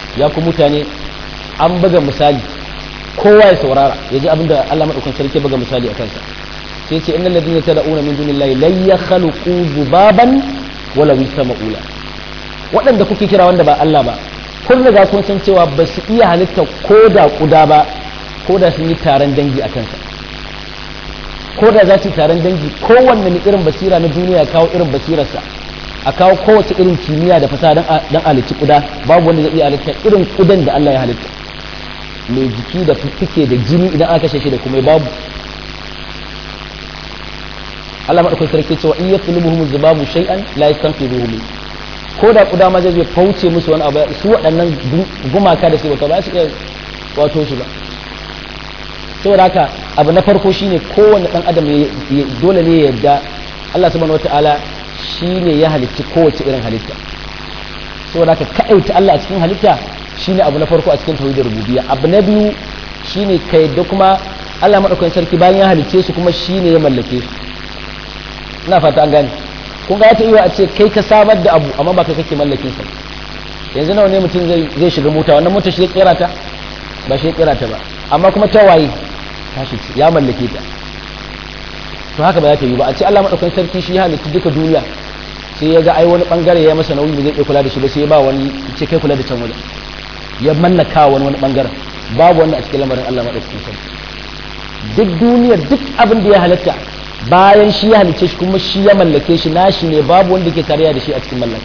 ya ku mutane an buga misali kowa ya saurara ya ji abinda Allah madaukakin sarki buga misali a kansa sai ce innal ladina tad'una min dunillahi lan yakhluqu dhubaban wala wistama'ula waɗanda kuke kira wanda ba Allah ba kun riga kun san cewa ba su iya halitta ko da kuda ba ko da sun yi taron dangi a kansa ko da za su yi taron dangi kowanne mai irin basira na duniya kawo irin basirarsa a kawo kowace irin kimiyya da fasaha don halitta kuda babu wanda zai iya halitta irin kudan da Allah ya halitta mai jiki da fiffike da jini idan aka kashe shi da kuma babu Allah madaukakin sarki cewa in yatlubuhum zubabu shay'an la yastanqidhuhu min ko da kuda ma zai fauce musu wani abu su waɗannan gumaka da su ba ba su iya wato shi ba saboda haka abu na farko shine kowanne dan adam dole ne ya yarda Allah subhanahu wataala shine ya halicci kowace irin halitta saboda haka kaɗaita Allah a cikin halitta shine abu na farko a cikin tauhidin rububiyya abu na biyu shine ka yadda kuma Allah madaukakin sarki bayan ya halicce su kuma shine ya mallake su ina fata an gane kun ga ta iya a ce kai ka samar da abu amma ba kai kake mallakin sa yanzu nawa ne mutum zai zai shiga mota wannan mota shi ya kera ta ba shi ya kera ta ba amma kuma ta waye tashi ya mallake ta to haka ba za ta yi ba a ce Allah madaukakin sarki shi ya halitta duka duniya sai ya ga ai wani bangare ya masa nauyi da zai iya kula da shi ba sai ya ba wani ce kai kula da can wajen ya mallaka wani wani bangaren babu wanda a cikin lamarin Allah madaukakin sarki duk duniyar duk abin da ya halatta bayan shi ya halicce shi kuma shi ya mallake shi nashi ne babu wanda ke tarayya da shi a cikin mallaka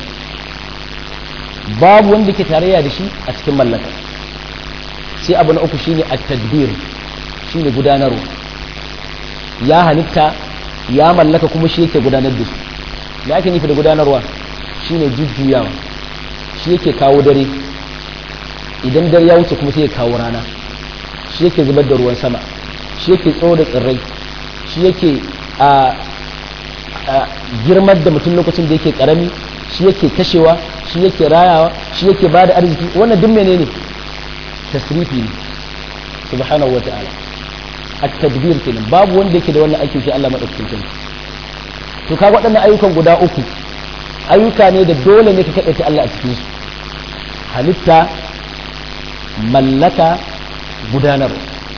babu wanda ke tarayya da shi a cikin mallaka sai abu na uku shine at-tadbir shine gudanarwa ya halitta ya mallaka kuma shi yake gudanar da su da ake nufi da gudanarwa shine jujjuyawa shi yake kawo dare idan dare ya wuce kuma sai ya kawo rana shi yake zubar da ruwan sama shi yake tsoro da tsirrai shi yake a girmar da mutum lokacin da yake karami shi yake kashewa shi yake rayawa shi yake ba da arziki wannan duk menene tasrifi ne subhanahu wa ta'ala at-tadbir kenan babu wanda yake da wannan aikin shi Allah madaukakin sarki to kaga waɗannan ayyukan guda uku ayyuka ne da dole ne ka kaɗaita Allah a cikin su halitta mallaka gudanarwa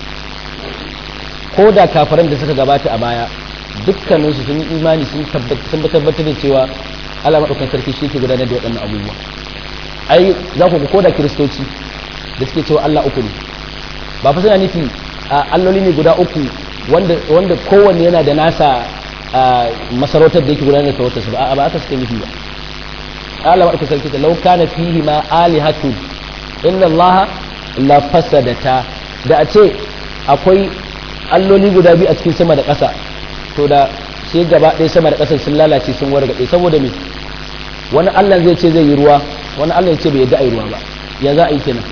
ko da kafaran da suka gabata a baya dukkaninsu sun yi imani sun tabbatar da cewa Allah maɗaukan sarki shi ke gudanar da waɗannan abubuwa ai za ku ko da kiristoci da suke cewa Allah uku ne ba fa suna nufi alloli ne guda uku wanda kowanne yana da nasa masarautar da yake gudanar da sarautarsa ba ba aka suke nufi ba Allah maɗaukan sarki ta lauka na fihi ma alihatu inna Allah la fasadata da a ce akwai alloli guda biyu a cikin sama da ƙasa to da sai gaba ɗaya sama da ƙasar sun lalace sun wargaɗe saboda me wani allah zai ce zai yi ruwa wani allah ya ce bai yadda a yi ruwa ba ya za a yi kenan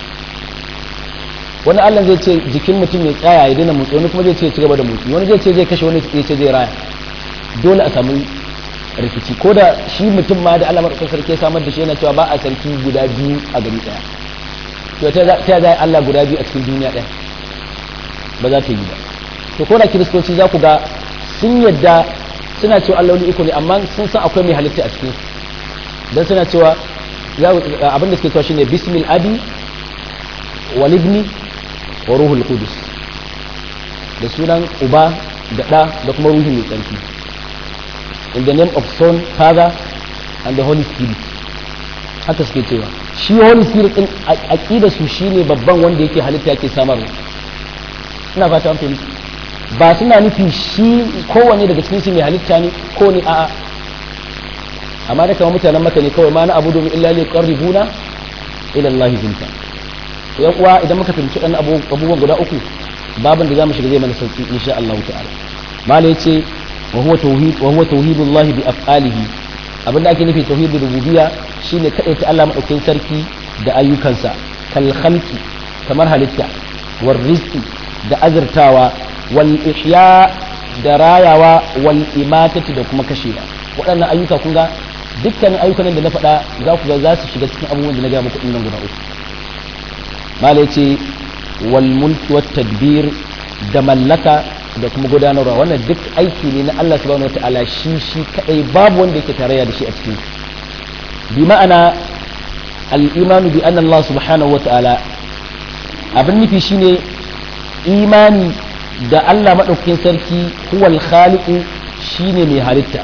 wani allah zai ce jikin mutum mai tsaya ya daina motsi wani kuma zai ce ci gaba da motsi wani zai ce zai kashe wani ya ce zai raya dole a samu rikici ko da shi mutum ma da allah maɗaukar sarki ya samar da shi yana cewa ba a sarki guda biyu a gari ɗaya to ta za allah guda biyu a cikin duniya ɗaya ba za ta yi ba to ko da kiristoci za ku ga sun yadda suna cewa alloli uku ne amma sun san akwai mai halitta a cikin don suna cewa abin da suke cewa shine bismil abi wal ibni wa ruhul qudus da sunan uba da ɗa da kuma ruhi mai tsarki in the name of son father and the holy spirit haka suke cewa shi holy spirit din aqida su shine babban wanda yake halitta yake samarwa ina fata an fahimta ba suna nufi shi kowane daga cikin su mai halitta ne ko ne a'a amma da kamar mutanen maka ne kawai ma na abu domin illa li qarribuna ila Allah zulfa yan uwa idan muka fahimci dan abubuwan guda uku babin da zamu shiga zai mana sauki insha Allah ta'ala mala yace wa huwa tauhid wa huwa tauhidullah bi af'alihi abinda ake nufi tauhidul rububiyya shine kadaita Allah madaukakin sarki da ayyukansa kal khalqi kamar halitta war rizqi da azurtawa wal ihya da rayawa wal imatati da kuma kashewa waɗannan ayyuka kun ga dukkanin ayyukan da na faɗa za ku ga za su shiga cikin abubuwan da na gaya muku ɗin guda uku mala yace wal mulki wat tadbir da mallaka da kuma gudanarwa wannan duk aiki ne na Allah subhanahu wataala shi shi kadai babu wanda yake tarayya da shi a cikin bi ma'ana al-imanu bi anna Allah subhanahu wa ta'ala abin nufi shine imani da Allah madaukakin sarki huwal khaliqu shine mai halitta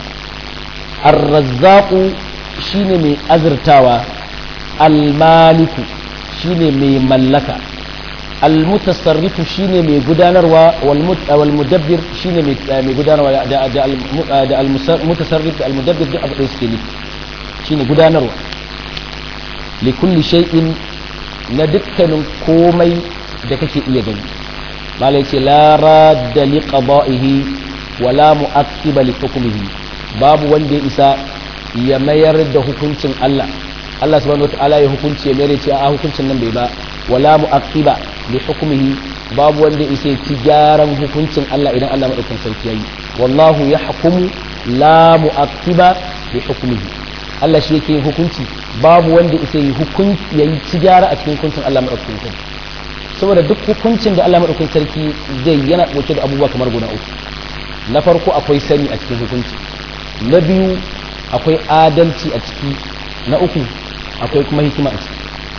ar-razzaqu shine mai azurtawa al-maliku shine mai mallaka al-mutasarrifu shine mai gudanarwa wal mudabbir shine mai gudanarwa da da al-mutasarrif da al-mudabbir duk abu da suke ne shine gudanarwa li kulli shay'in na dukkanin komai da kake iya gani malai ce la radda li qada'ihi wala mu'aqqiba li hukmihi babu wanda ya isa ya mayar da hukuncin Allah Allah subhanahu wataala ya hukunci ya mayar ce a hukuncin nan bai ba wala mu'aqqiba li hukmihi babu wanda ya isa ya ci gyaran hukuncin Allah idan Allah madaukakin sarki yayi wallahu yahkumu la mu'aqqiba li hukmihi Allah shi yake hukunci babu wanda isa yi hukunci yayi ci gyara a cikin hukuncin Allah madaukakin sarki saboda duk hukuncin da Allah madaukakin sarki zai yana dauke da abubuwa kamar guda uku na farko akwai sani a cikin hukunci na biyu akwai adalci a ciki na uku akwai kuma hikima a ciki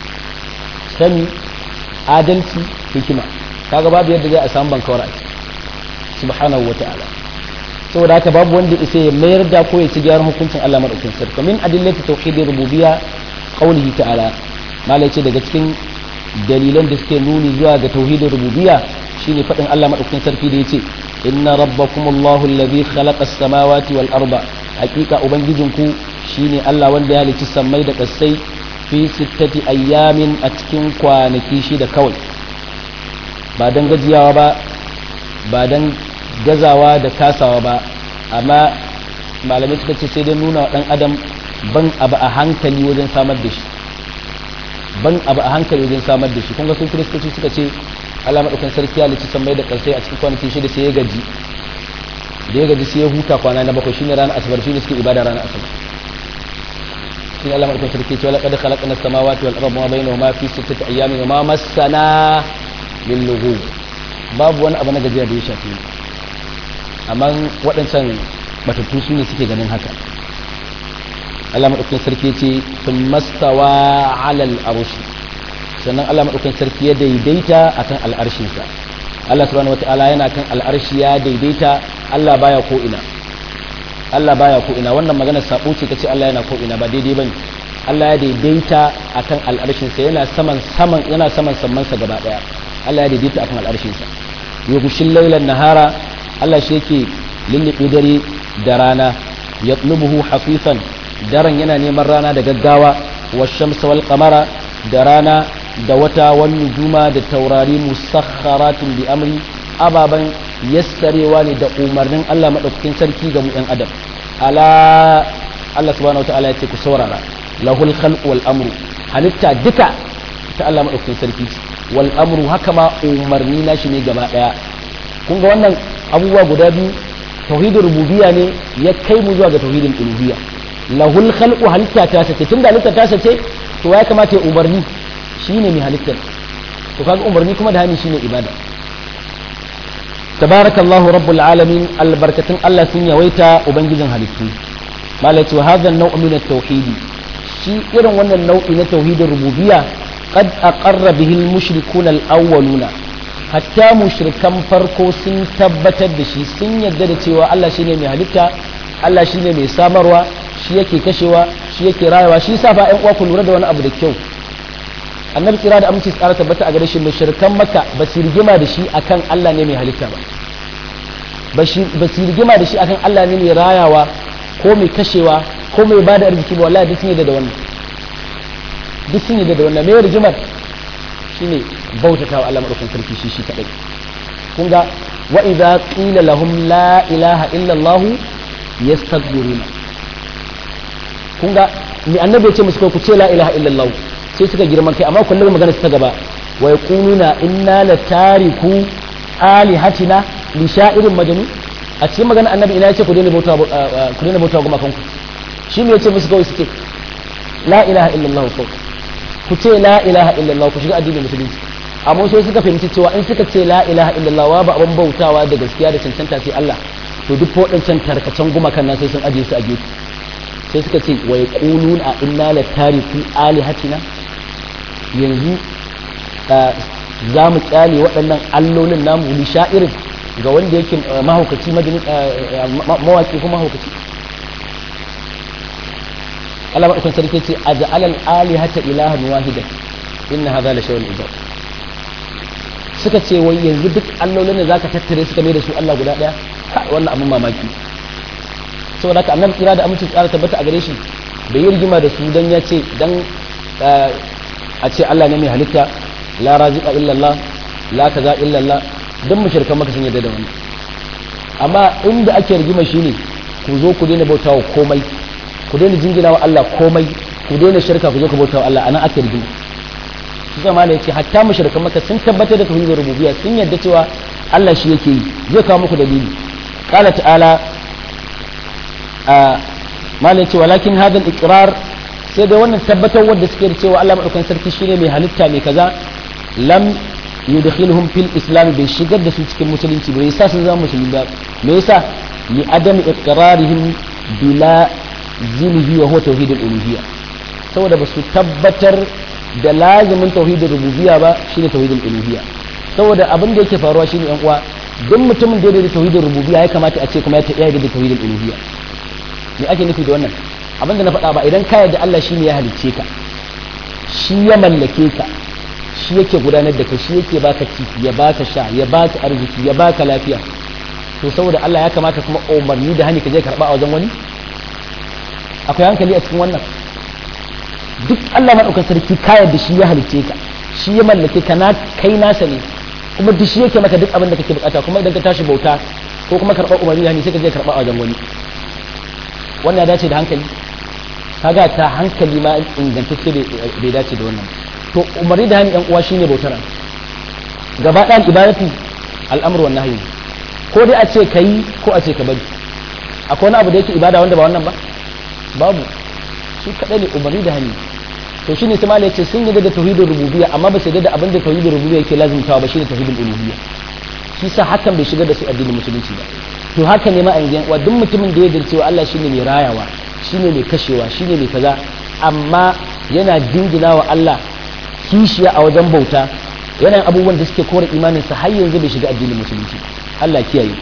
sani adalci hikima kaga babu yadda zai a samu bankawar a ciki subhanahu wa ta'ala saboda haka babu wanda isa ya mayar da ko ya ci gyaran hukuncin Allah madaukakin sarki min adillati tauhidir rububiyya qawlihi ta'ala malai ce daga cikin dalilan da suke nuni zuwa ga tauhidin rububiyya shine fadin Allah madaukakin sarki da yace inna rabbakumullahu alladhi khalaqa as-samawati wal arda hakika ubangijinku shine Allah wanda ya halicci sammai da kasai fi sittati ayyamin a cikin kwanaki shida kawai ba dan gajiyawa ba ba dan gazawa da kasawa ba amma malamai suka ce sai dai nuna wa dan adam ban abu a hankali wajen samar da shi ban abu a hankali wajen samar da shi kun ga sun kiristoci suka ce Allah madaukan sarki ya halicci sammai da kasai a cikin kwanaki shida sai ya gaji da ya gaji sai ya huta kwana na bakwai shine ranar asabar shine suke ibada ranar asabar shi Allah madaukakin sarki ce laqad khalaqna as-samawati wal arda wa bainahuma fi sittati ayyamin wa ma massana min lughub babu wani abu na gajiya da ya shafi amma waɗancan batattu su ne suke ganin haka Allah madaukakin sarki ce sun mastawa ala al-arsh sannan Allah madaukakin sarki ya daidaita akan al'arshinsa Allah subhanahu wataala yana kan al'arshi ya daidaita Allah baya ko ina Allah baya ko ina wannan magana sabo ce kace Allah yana ko ina ba daidai bane Allah ya daidaita akan al'arshin sa yana saman saman yana saman samman sa gaba daya Allah ya daidaita akan al'arshin sa yughshil laylan nahara Allah shi yake lullube dare da rana yatlubuhu hafifan daren yana neman rana da gaggawa wash-shamsa wal qamara da rana da wata wani nujuma da taurari musakharatin bi amri ababan yassarewa ne da umarnin Allah maɗaukakin sarki ga mu ‘yan adam ala Allah subhanahu wa ta'ala ya ce ku saurara lahul khalqu wal amru halitta duka ta Allah maɗaukakin sarki wal amru haka ma umarni na shi ne gaba ɗaya kun ga wannan abubuwa guda biyu tauhidin rububiyya ne ya kai mu zuwa ga tauhidin uluhiyya lahul khalqu halitta ta sace tunda halitta ta sace to ya kamata ya umarni shine mai halittar to kaga umarni kuma da hani shine ibada tabarakallahu rabbul alamin albarkatun Allah sun yawaita ubangijin halittu malai ce hadha an-naw' min at-tauhid shi irin wannan nau'i na tauhidin rububiyya qad aqarra bihi al-mushrikuna al-awwaluna hatta mushrikan farko sun tabbatar da shi sun yarda da cewa Allah shine mai halitta Allah shine mai samarwa shi yake kashewa shi yake rayawa shi yasa fa ƴan uwa ku lura da wani abu da kyau annabi kira da aminci tsara tabbata a gare shi mushrikan makka ba su rigima da shi akan Allah ne mai halitta ba ba su rigima da shi akan Allah ne mai rayawa ko mai kashewa ko mai bada arziki ba wallahi duk sun yadda da wannan duk sun yadda da wannan mai rigimar shine bautata wa Allah madaukakin sarki shi shi kadai kun ga wa idza qila lahum la ilaha illa Allah yastakbiruna kun ga ni annabi ya ce musu ku ce la ilaha illa Allah sai suka girman kai amma kullum magana ta gaba wa yaquluna inna la tariku alihatina li sha'irin majnun a cikin magana annabi ina yace ku daina bauta ku daina bauta goma kanku shi ne yace musu kawai suke la ilaha illallah ko ku ce la ilaha illallah ku shiga addinin musulunci amma sai suka fahimci cewa in suka ce la ilaha illallah wa ba abin bautawa da gaskiya da cancanta sai Allah to duk waɗancan tarkacen gumakan nan sai sun ajiye su a gefe sai suka ce wa yaquluna a inna la tariku alihatina yanzu za mu kyale waɗannan allolin namu li sha'irin ga wanda yake mahaukaci mawaki kuma mahaukaci Allah maɗaukan sarki ce a ja'alal alihata ilahan wahidan inna hadha la shay'un ujab suka ce wai yanzu duk allolin da zaka tattare suka mai da su Allah guda daya wannan abun mamaki saboda haka annabi kira da amincin tsara tabbata a gare shi bai yi rigima da su dan ya ce dan a ce Allah ne mai halitta la raziqa illa Allah la kaza illa Allah dan mushrikan maka sun yarda da wannan amma inda ake rigima shine ku zo ku daina bautawa komai ku daina jingina wa Allah komai ku daina shirka ku zo ku bautawa Allah anan ake rigima shi zama da yake hatta mushrikan maka sun tabbatar da tauhidin rububiyya sun yarda cewa Allah shi yake yi zai kawo muku dalili qala ta'ala a malai ce walakin hadha al-iqrar sai dai wannan tabbatar wanda suke da cewa Allah madaukakin sarki shine mai halitta mai kaza lam yudkhiluhum fil islam bai shigar da su cikin musulunci bai yasa sun zama musulmi ba me yasa li adam iqrarihim bila zilhi wa huwa tauhidul uluhiyya saboda ba su tabbatar da lazimin tauhidul rububiyya ba shine tauhidul uluhiyya saboda abin da yake faruwa shine yan uwa duk mutumin da ya da tauhidul rububiyya ya kamata a ce kuma ya da tauhidul uluhiyya me ake nufi da wannan abin da na faɗa ba idan ka yarda Allah shine ya halicce ka shi ya mallake ka shi yake gudanar da kai shi yake baka ci ya baka sha ya baka arziki ya baka lafiya to saboda Allah ya kamata kuma umarni da hani ka je karba a wajen wani akwai hankali a cikin wannan duk Allah madaukakin sarki ka yarda shi ya halicce ka shi ya mallake ka na kai nasa ne kuma duk shi yake maka duk abin da kake bukata kuma idan ka tashi bauta ko kuma karɓar umarni da hani sai ka je karba a wajen wani wannan ya dace da hankali kaga ta hankali ma ingantacce bai dace da wannan to umarni da hani yan uwa shine bautar gaba ɗayan ibadatu al'amru wan nahyi ko dai a ce kai ko a ce ka bari akwai wani abu da yake ibada wanda ba wannan ba babu shi kadai ne umarni da hani to shine sai malai yace sun yi da tauhidul rububiyya amma ba su da abin da tauhidul rububiyya yake lazumtawa ba shine tauhidul uluhiyya shi sa hakan bai shigar da su addinin musulunci ba to haka ne ma a yanzu wa duk mutumin da ya yarda cewa Allah shine mai rayawa shine mai kashewa shine mai kaza amma yana dingina wa Allah kishiya a wajen bauta yana yin abubuwan da suke kore imanin sa har yanzu bai shiga addinin musulunci Allah kiyaye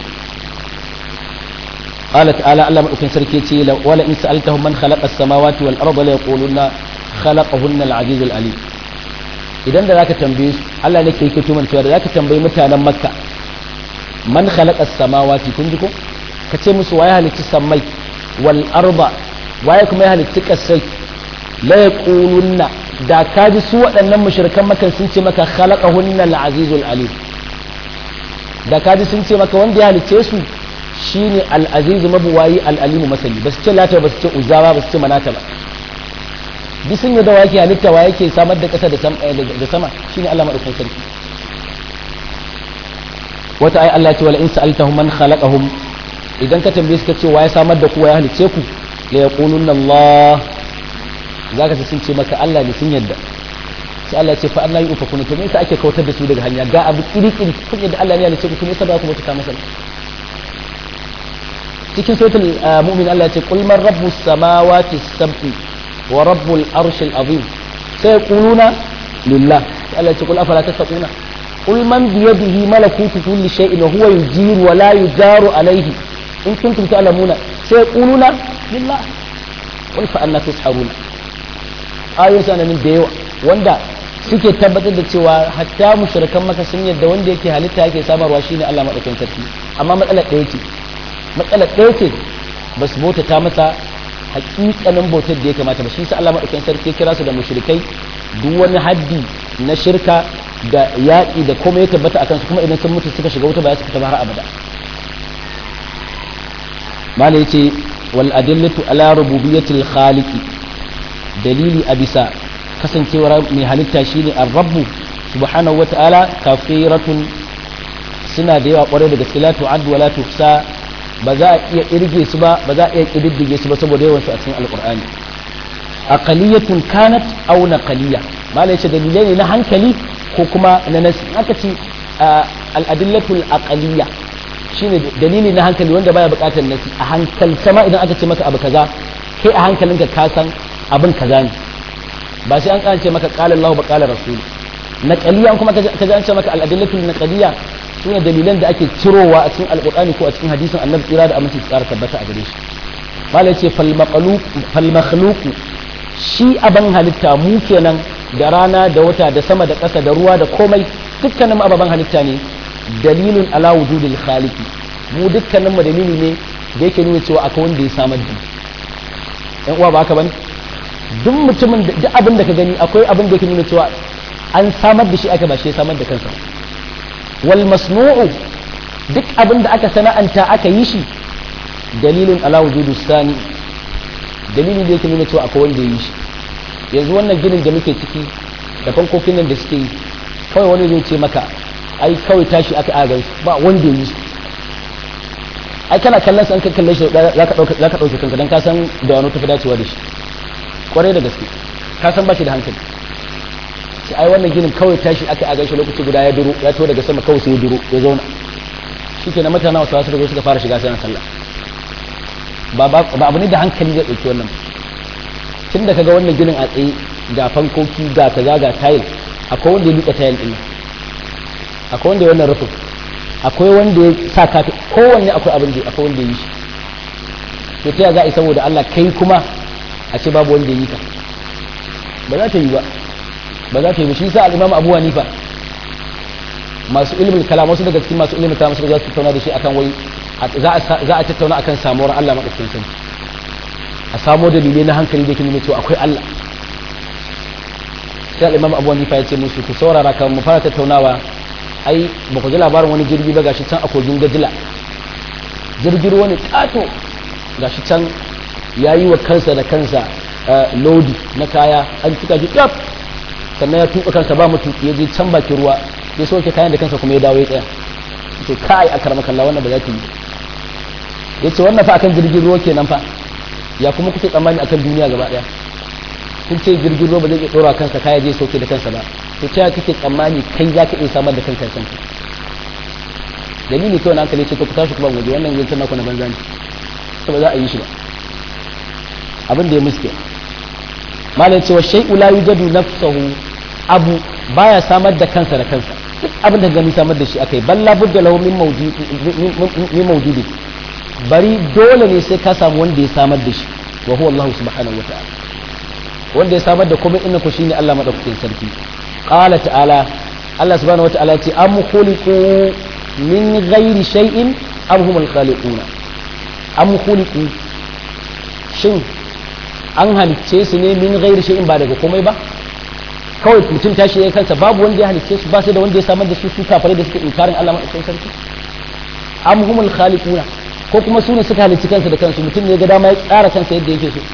قال تعالى الله مدوكين سركي يتي ولا ان سالتهم من خلق السماوات والارض لا يقولون خلقهن العزيز العليم idan da zaka tambaye su Allah ne ke yake tuman cewa da zaka tambayi mutanen Makka man khalaqa as-samawati kun ji ko ka ce musu waye halicci sammai wal arda waye kuma ya halicci kasai la yaqulunna da ka ji su waɗannan mushrikan makan sun ce maka khalaqahunna al-azizul alim da ka ji sun ce maka wanda ya halicce su shine al-aziz mabuwayi al-alimu masali ba su ce lata ba su ce uzawa ba su ce manata ba duk sun yi da wake halitta wa yake samar da ƙasa da sama shine Allah madaukakin sarki wata ayi Allah ce wala in sa'altahum man khalaqahum idan ka tambaye su ka ce wa ya samar da ku wa ya halicce ku la yaqulunna Allah zaka ce sun ce maka Allah ne sun yadda sai Allah ce fa Allah yufa kuna to me yasa ake kautar da su daga hanya ga abu kiri-kiri kun yadda Allah ne ya halicce ku to me yasa ba ku mutu masa cikin suratul mu'min Allah ya ce qul man rabbus samawati sab'i wa rabbul arshil azim sai yaquluna lillah Allah ya ce qul afala tattaquna قل من بيده ملكوت كل شيء وهو يجير ولا يجار عليه إن كنتم تعلمون سيقولون لله قل فأنا تسحرون آية أنا من ديوة وندا suke tabbatar da cewa hatta mushrikan maka sun yadda wanda yake halitta yake samarwa shine Allah madaukakin sarki amma matsalar ɗaya ce matsalar ɗaya ce ba su bauta ta masa hakikanin bautar da ya kamata ba shi sa Allah madaukakin sarki ya kira su da mushrikai duk wani haddi na shirka da yaƙi da komai ya tabbata a kansu kuma idan sun mutu suka shiga wuta ba su fita ba har abada mala yace wal adillatu ala rububiyyatil khaliqi dalili a bisa kasancewar mai halitta shine ar-rabbu subhanahu wa ta'ala kafiratun suna da yawa kwarai da gaske la tu'ad wa la tuhsa ba za a iya irge su ba ba za a iya kididdige su ba saboda yawan su a cikin alqur'ani aqaliyatun kanat aw naqaliyya mala yace dalilai ne na hankali ko kuma na nasi aka ce al'adillatul aqaliyya shine dalili na hankali wanda baya bukatar nasi a hankal sama idan aka ce maka abu kaza kai a hankalinka ka san abin kaza ne ba sai an kance maka qala Allah ba qala rasul naqaliya kuma ka ji an ce maka al-adillatu naqaliya sune dalilan da ake cirowa a cikin alqur'ani ko a cikin hadisin annabi tsira da aminci tsara tabbata a gare shi malai ce fal makhluq fal makhluq shi aban halitta mu kenan da rana da wata da sama da ƙasa da ruwa da komai dukkanin ababen halitta ne dalilun ala wujudil khaliqi mu dukkanin mu dalili ne da yake nuna cewa akwai wanda ya samar da yan uwa ba haka bane duk mutumin da duk abin da ka gani akwai abin da yake nuna cewa an samar da shi aka ba shi ya samar da kansa wal masnu'u duk abin da aka sana'anta aka yi shi dalilun ala wujudus sani dalilin da yake nuna cewa akwai wanda ya yi shi yanzu wannan ginin da muke ciki da fankokin nan da suke yi kawai wani zai ce maka ai kawai tashi aka agan ba wanda ya yi su ai kana kallon sa an ka kalle shi za ka ɗauke kanka don ka san da wani tafi dacewa da shi kwarai da gaske ka san ba shi da hankali sai ai wannan ginin kawai tashi aka agan shi lokaci guda ya duro ya to daga sama kawai sai ya duro ya zauna shi ke na mutane wasu wasu zo suka fara shiga sai na sallah ba abu ne da hankali zai ɗauki wannan tun da kaga wannan ginin a tsaye ga fankoki ga kaza ga tayil akwai wanda ya liƙa tayil ɗin akwai wanda ya wannan rufin akwai wanda ya sa kafi kowanne akwai abin da akwai wanda ya yi shi to ta za a yi saboda Allah kai kuma a ce babu wanda ya yi ka ba za ta yi ba ba za ta yi ba shi sa al-Imam Abu Hanifa masu ilimin kalam wasu daga cikin masu ilimin kalam suka za su tattauna da shi akan wai za a tattauna akan samuwar Allah madaukakin sarki a samo dalilai na hankali da ke nuna cewa akwai Allah sai al-Imam Abu Hanifa ya ce musu ku saurara kan mu fara tattaunawa ai ba ku ji labarin wani jirgi ba gashi can a kogin gajila jirgin wani kato gashi can ya yi wa kansa da kansa lodi na kaya an cika shi ɗaf sannan ya tuka kansa ba mutu ya je can bakin ruwa ya soke kayan da kansa kuma ya dawo ya tsaya ce kai a karama kalla wannan ba za ta yi ya ce wannan fa akan jirgin ruwa kenan fa ya kuma kuke tsammani akan duniya gaba ɗaya kun ce jirgin ruwa ba zai iya ɗora kansa kaya je soke da kansa ba to ta kake tsammani kai za ka iya samar da kanka kanka dalili kawai na hankali ce to ku tashi kuma waje wannan yankin naku na banza ne to ba za a yi shi ba abin da ya muske malai cewa shay'u la yujadu nafsuhu abu baya samar da kansa da kansa duk abin da gani samar da shi akai balla budda lahu min mawjudi min mawjudi bari dole ne sai ka samu wanda ya samar da shi wa huwa Allah subhanahu wa ta'ala wanda ya samar da komai inna ku shine Allah madaukakin sarki qala ta'ala Allah subhanahu wa ta'ala ce am khuliqu min ghairi shay'in am humul khaliquna am khuliqu shin an halicce su ne min ghairi shay'in ba daga komai ba kawai mutum tashi ya kansa babu wanda ya halicce su ba sai da wanda ya samar da su su kafare da suke inkarin Allah madaukakin sarki am humul khaliquna ko kuma su ne suka halicci kansu da kansu mutum ne ga dama ya tsara kansa yadda yake so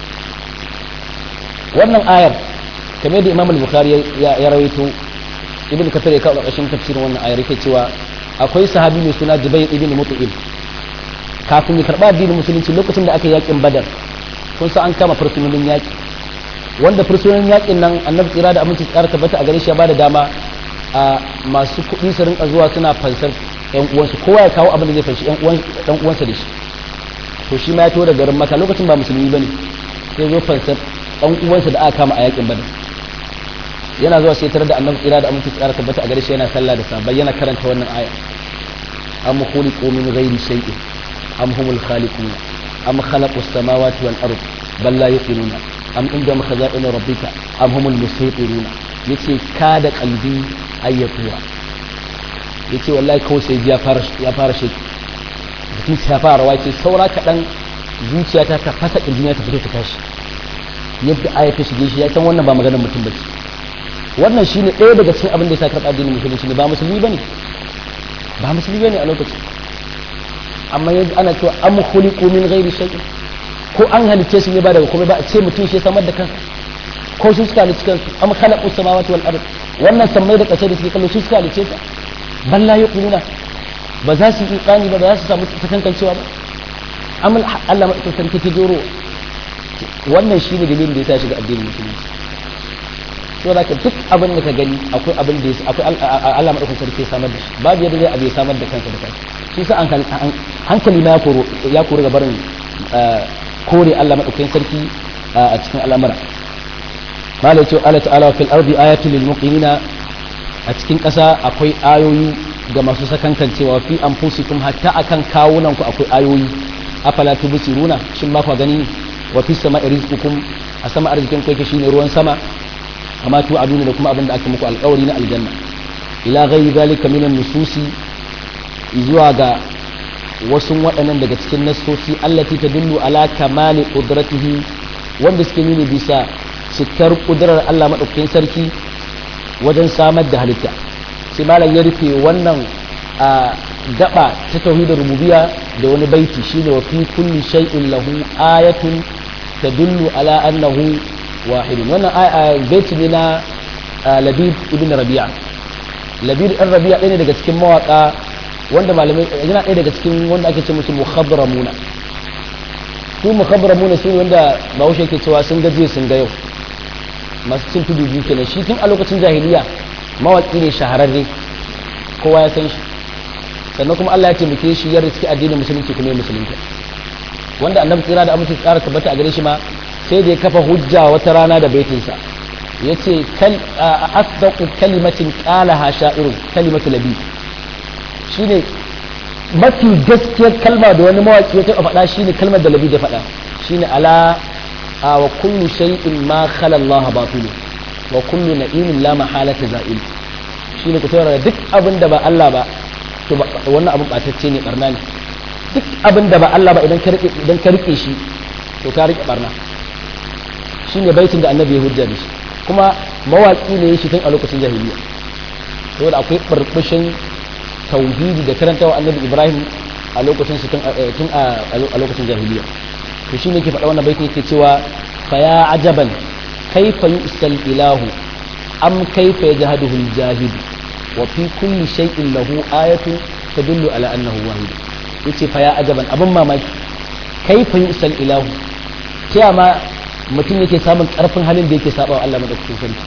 wannan ayar kamar da imam al-bukhari ya rawaito ibn kafir ya kawo ƙarshen tafsirin wannan ayar yake cewa akwai sahabi mai suna jubair ibn mut'im kafin ya karba addinin musulunci lokacin da aka yi yakin badar kun san an kama fursunonin yaki wanda fursunonin yakin nan annabi tsira da aminci tsara tabbata a gare shi ya bada dama a masu kuɗi su rinka zuwa suna fansar yan uwansu kowa ya kawo abin da zai fanshi yan uwansa da shi to shi ma ya to da garin maka lokacin ba musulmi bane sai zo fansar dan uwansa da aka kama a yakin badar yana zuwa sai tare da annabi tsira da aminci tsara tabbata a gare shi yana sallah da sabai yana karanta wannan aya am khuliqu min ghairi shay'in am humul khaliqun am khalaqu as-samawati wal ard bal la yuqinuna am indahum khaza'in rabbika am humul musaytirun yace ka da kalbi ayyatura yace wallahi kawai sai ya fara ya fara shi jikin ya fara wace saura kadan zuciyata ta fasa kirjina ta fito ta tashi yadda aya ta shige shi ya san wannan ba maganar mutum ba wannan shine ɗaya daga cikin abin da ya sa karɓa addinin musulunci ne ba musulmi bane ba musulmi bane a lokacin amma yanzu ana cewa am khuliqu min ghairi shay ko an halice su ne ba daga komai ba a ce mutum shi samar da kansa ko su suka halice kansu am khalaqu samawati wal ard wannan sammai da ƙasai da suke kallo su suka halice ta bal la yuqinuna ba za su yi iqani ba ba za su samu takankancewa ba amal Allah madaukakin sarki ta joro wannan shine dalilin da ya sa shiga addinin musulunci to da duk abin da ka gani akwai abin da akwai Allah madaukakin sarki samar da shi babu yadda zai abu ya samar da kansa da kansa shi sa hankali ma ya koro ya koro ga barin kore Allah madaukakin sarki a cikin al'amura malai ce Allah ta'ala fil ardi ayatul lil muqinina a cikin ƙasa akwai ayoyi ga masu sakankancewa fi anfusikum hatta akan kawunan ku akwai ayoyi afala tubsiruna shin ba ku gani wa fi sama'i rizqukum a sama arzikin ku yake shine ruwan sama kama tu aduna da kuma abin da aka muku alƙawari na aljanna ila ghairi zalika min nususi zuwa ga wasu waɗannan daga cikin nassosi allati tadullu ala kamali qudratihi wanda suke nuni bisa cikar kudurar Allah madaukakin sarki wajen samar da halitta sai malam ya rufe wannan a gaba ta tauhidar rububiyya da wani baiti shine wa fi kulli shay'in lahu ayatun tadullu ala annahu wahidun wannan baiti ne na labib ibn rabi'a labib ibn rabi'a ɗaya ne daga cikin mawaka wanda malamai yana ɗaya daga cikin wanda ake ce musu mukhabramuna su mukhabramuna su ne wanda bahaushe yake cewa sun gaje sun ga yau masu cin tudu biyu kenan shi tun a lokacin jahiliya mawaki ne shahararre kowa ya san shi sannan kuma Allah ya taimake shi ya riski addinin musulunci kuma ya musulunta wanda annabi tsira da amince tsara tabbata a gare shi ma sai da ya kafa hujja wata rana da baitinsa ya ce asdaqu kalimatin qalaha sha'irun kalimatu labi shine mafi gaskiyar kalma da wani mawaki ya taɓa faɗa shine kalmar da labi da faɗa shine ala wa kullu shay'in ma khala Allah batilu wa kullu na'imin la mahalata za'il shine ku taurara duk abin da ba Allah ba to wannan abin batacce ne barna ne duk abin da ba Allah ba idan ka rike idan ka rike shi to ka rike barna shine baitin da annabi ya hujja da shi kuma mawaki ne shi tun a lokacin jahiliya saboda akwai burbushin tauhidi da karantawa annabi Ibrahim a lokacin su tun a lokacin jahiliya to shi ne ke faɗa wannan baitin yake cewa fa ya ajaban kaifa yusal ilahu am kaifa yajhaduhu al-jahid wa fi kulli shay'in lahu ayatun tadullu ala annahu wahid yace fa ya ajaban abin mamaki kaifa yusal ilahu ta ma mutum yake samun karfin halin da yake saba wa Allah madaukakin sarki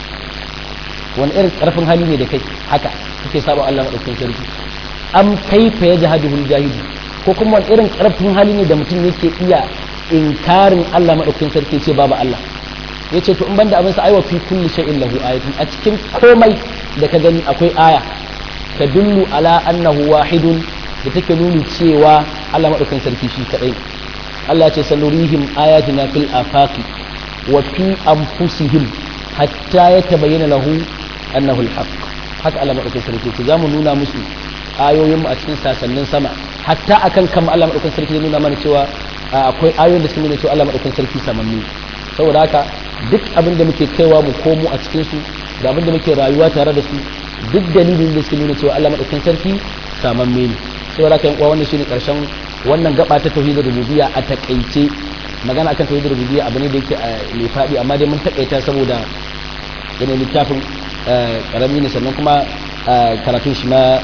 wani irin karfin hali ne da kai haka kake saba wa Allah madaukakin sarki am kaifa yajhaduhu al-jahid ko kuma wani irin karfin hali ne da mutum yake iya inkarin Allah maɗaukakin sarki ce babu Allah ya ce to in banda abin sa aiwa fi kulli shay'in lahu ayatun a cikin komai da ka gani akwai aya ta dullu ala annahu wahidun da take nuni cewa Allah maɗaukakin sarki shi kadai Allah ce sanurihim ayatina fil afaqi wa fi anfusihim hatta yatabayyana lahu annahu al-haq haka Allah maɗaukakin sarki ce zamu nuna musu ayoyin mu a cikin sasannin sama hatta akan kan Allah madaukakin sarki ya nuna mana cewa akwai ayoyin da suke nuna cewa Allah madaukakin sarki samanni saboda haka duk abin da muke kaiwa mu komo a cikin su da abin da muke rayuwa tare da su duk dalilin da suke nuna cewa Allah madaukakin sarki samamme ne saboda haka yan uwa wannan shine karshen wannan gaba ta tauhidul rububiyya a takaice magana akan tauhidul rububiyya abu ne da yake mai fadi amma dai mun takaita saboda yana littafin karami ne sannan kuma karatun shi ma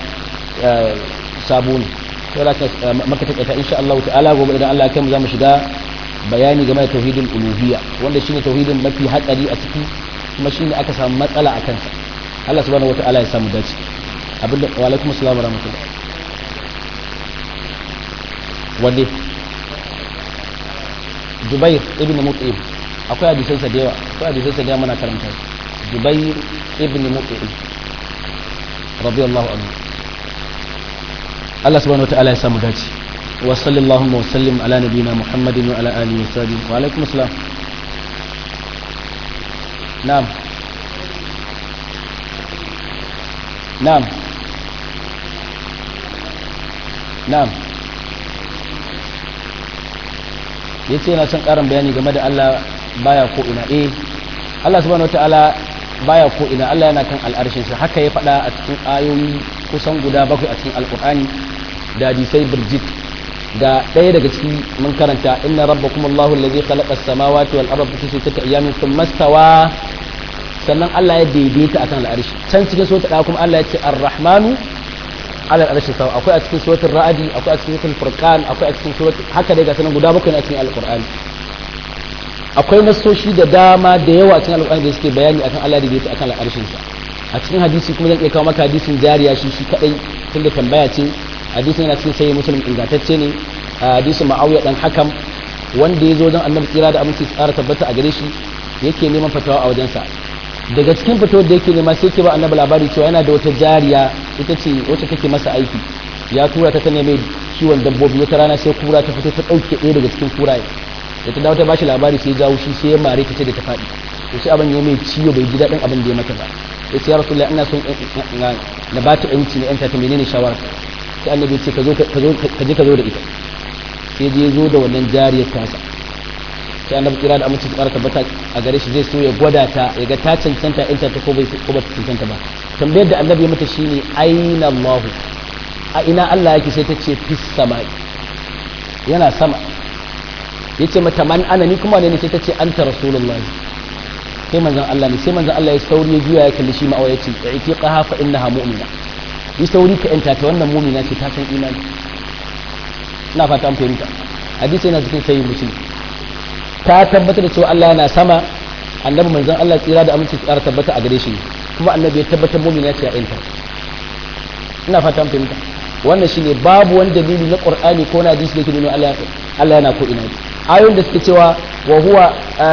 sabo ne sai da maka takaita insha Allah ta'ala gobe idan Allah ya kai mu zamu shiga bayani game da tauhidin uluhiyya wanda shine tauhidin mafi hatsari a ciki kuma shine aka samu matsala a kansa Allah subhanahu wata'ala ya samu dace abinda wa alaikum assalam wa rahmatullah wande Jubair ibn Mut'im akwai hadisan sa da yawa akwai hadisan sa da yawa muna karanta Jubair ibn Mut'im radiyallahu anhu Allah subhanahu wataala ya samu dace wa sallallahu wa sallim ala nabiyina Muhammadin wa ala alihi wa sahbihi wa alaikum assalam na'am na'am na'am yace yana son karin bayani game da Allah baya ko ina eh Allah subhanahu wataala baya ko ina Allah yana kan al'arshin sa haka ya faɗa a cikin ayoyi kusan guda bakwai a cikin alkur'ani da hadisai birjit da ɗaya daga ciki mun karanta inna rabbakum allahu allazi khalaqa as-samawati wal arda fi sittati ayamin thumma stawa sannan Allah ya daidaita akan al'arshi can cikin sura da kuma Allah ya ce ar-rahmanu ala al'arshi sawa akwai a cikin suratul ra'di akwai a cikin suratul furqan akwai a cikin suratul haka dai ga sanan guda bakwai a cikin alkur'ani akwai nasoshi da dama da yawa cikin alkur'ani da suke bayani akan Allah da daidaita akan al'arshin sa a cikin hadisi kuma zan iya kawo maka hadisin jariya shi shi kadai tunda tambaya ce hadisin yana cikin sayi musulun ingantacce ne hadisin ma'auya dan hakam wanda ya zo don annabi tsira da aminci tsara tabbata a gare shi yake neman fatawa a wajensa daga cikin fitowar da yake nema sai ke ba annabi labari cewa yana da wata jariya ita ce wacce take masa aiki ya tura ta ta neme kiwon dabbobi wata rana sai kura ta fito ta ɗauke ɗaya daga cikin kuraye da ta dawo ta bashi labari sai jawo shi sai ya mare ta ce da ta faɗi to sai abin ya mai ciwo bai ji daɗin abin da ya mata ba ya ce ya rasulullahi ina son na ba ta yanci na yanta ta menene shawara sai annabi ce ka zo ka je ka zo da ita sai je zo da wannan jariyar tasa sai annabi kira da aminci tsara tabbata a gare shi zai so ya gwada ta ya ga ta cancanta yanta ta ko bai ko ba ta cancanta ba tambayar da annabi ya mata shine aina Allah a ina Allah yake sai ta ce fis sama'i yana sama yace mata man ana ni kuma ne sai ta ce anta rasulullahi sai manzon Allah ne sai manzon Allah ya sauri ya juya ya kalli shi ma'awa yace i'tiqaha fa innaha mu'mina yi sauri ka yanta ta wannan mu'mina ce ta san imani ina fata an fahimta hadisi yana cikin sayyid muslim ta tabbatar da cewa Allah yana sama annabi manzon Allah tsira da aminci tsara tabbata a gare shi kuma annabi ya tabbatar mu'mina ce a yanta ina fata an fahimta wannan shine babu wani dalili na qur'ani ko na hadisi da ke nuna Allah Allah yana ko ina ayoyin da suke cewa wa huwa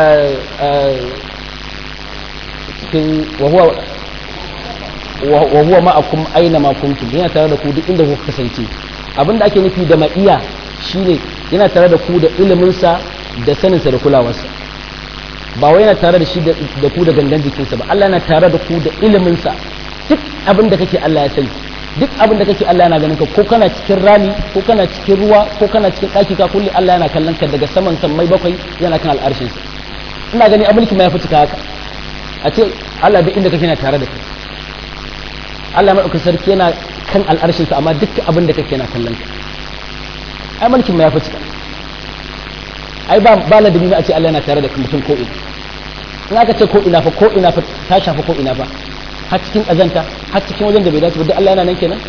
cikin wa huwa wa huwa ma'akum aina ma kuntum yana tare da ku duk inda kuka kasance abinda ake nufi da ma'iya shine yana tare da ku da ilimin sa da sanin sa da kulawarsa ba wai yana tare da shi da ku da gangan jikinsa ba Allah yana tare da ku da ilimin sa duk abin da kake Allah ya sani duk abin da kake Allah yana ganin ka ko kana cikin rami ko kana cikin ruwa ko kana cikin ɗaki ka kulli Allah yana kallon ka daga saman sammai bakwai yana kan al'arshin sa ina gani abulki ma ya fi cika haka a ce Allah duk inda kake yana tare da kai Allah madaukakin sarki yana kan al'arshin sa amma duk abin da kake yana kallon ka ai mulkin ma ya fi cika ai ba ba ladabi ma a ce Allah yana tare da mutum ko ina in aka ce ko ina fa ko ina fa ta shafa ko ina fa har cikin ƙazanta har cikin wajen da bai dace ba duk Allah yana nan kenan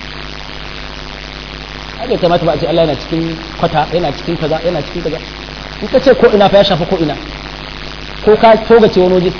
ai bai kamata ba a ce Allah yana cikin kwata yana cikin kaza yana cikin kaza in ka ce ko ina fa ya shafa ko ina ko ka togace wani waje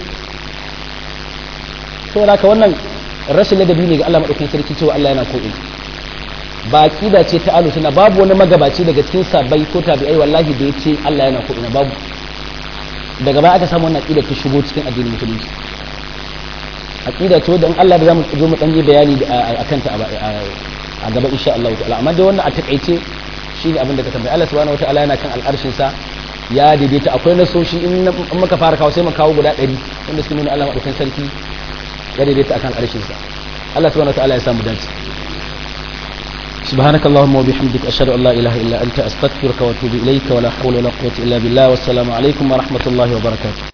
saboda haka wannan rashin ladabi ne ga Allah madaukakin sarki cewa Allah yana ko ina ba aqida ce ta alu suna babu wani magabaci daga cikin sabai ko tabi'ai wallahi da ya ce Allah yana ko ina babu daga baya aka samu wannan aqida ta shigo cikin addinin musulunci aqida ce wadda in Allah da zamu zo mu dan yi bayani akan ta a gaba insha Allah ta'ala amma dai wannan a takaice shine abin da ka tambaye Allah subhanahu wataala yana kan al'arshin sa ya daidaita akwai nasoshi in muka fara kawo sai mu kawo guda 100 wanda suke nuna Allah madaukakin sarki ya daidaita akan al'arshin sa Allah subhanahu wataala ya samu dace سبحانك اللهم وبحمدك أشهد أن لا إله إلا أنت أستغفرك وأتوب إليك ولا حول ولا قوة إلا بالله والسلام عليكم ورحمة الله وبركاته